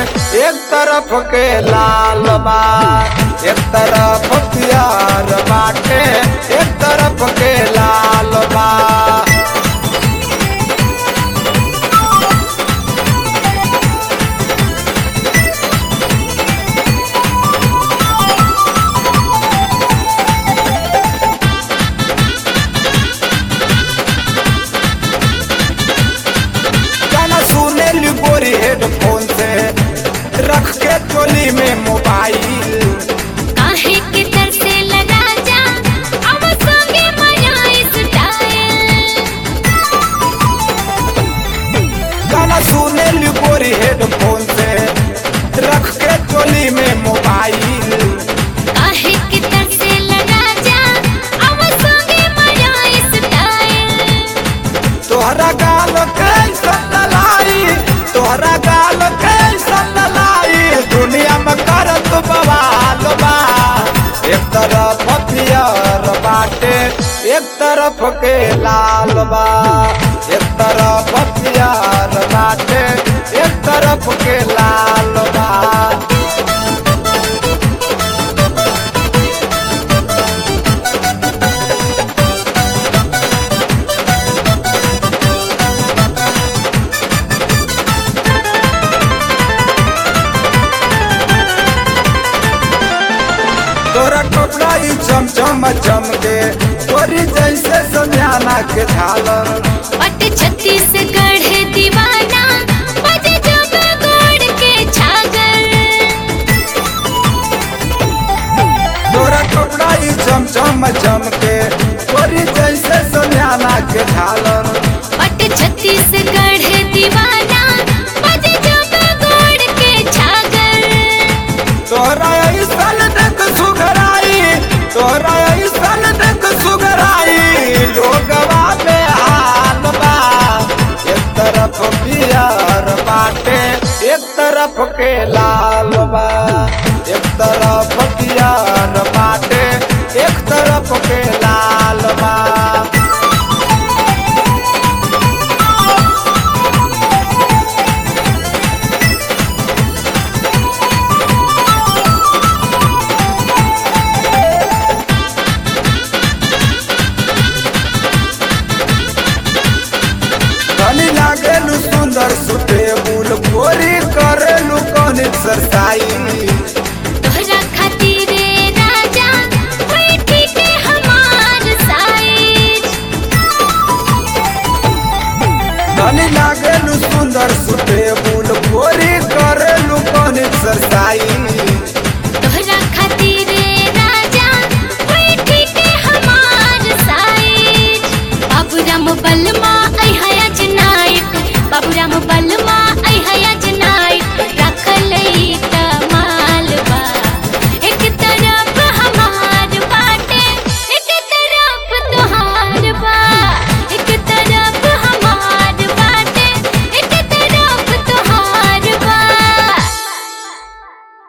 एक तरफ के लाल बा एक तरफ पियर बाटे एक तरफ के लाल बा गाना सुने ली गोरी हेडफोन से रख के चोली में मोबाइल काहे के तरसे लगा जा अब संगे माया स्टाइल गाना सुने ली गोरी हेडफोन से रख के चोली में मोबाइल काहे के तरसे लगा जा अब संगे माया स्टाइल तोहरा गाल कैसन लाई तोहरा गाल कैसन लाई दुनिया में करत बवाल बा एक तरफ पियर बाटे एक तरफ के लाल बा एक तरफ पियर बाटे एक तरफ के लाल बा तोरा कपड़ा ही चमचम चमके तोरी जैसे समियाना के झालर पट छत्तीसगढ़ दीवाना बजे जब गोड़ के छागल तोरा कपड़ा ही चमचम चमके तोरी जैसे समियाना के झालर पट छत्तीसगढ़ दीवाना बजे जब गोड़ के छागल तोरा ऐसन देख सुघराई तोरा ऐसन देख सुघराई लोगवा में हाल बा एक तरफ पियर बाटे एक तरफ के लाल बा एक तरफ पियर बाटे एक तरफ के लाल बा धनी लागेलु सुंदर सुटेबुल गोरी करेलु कौन एक्सरसाइज तोहरा खातिर राजा होई ठीक हमार साइज धनी लागेलु सुंदर सुटेबुल गोरी करेलु कौन एक्सरसाइज तोहरा खातिर राजा होई ठीक हमार साइज बाबूराम बलमा आई हया नायक बाबूराम बल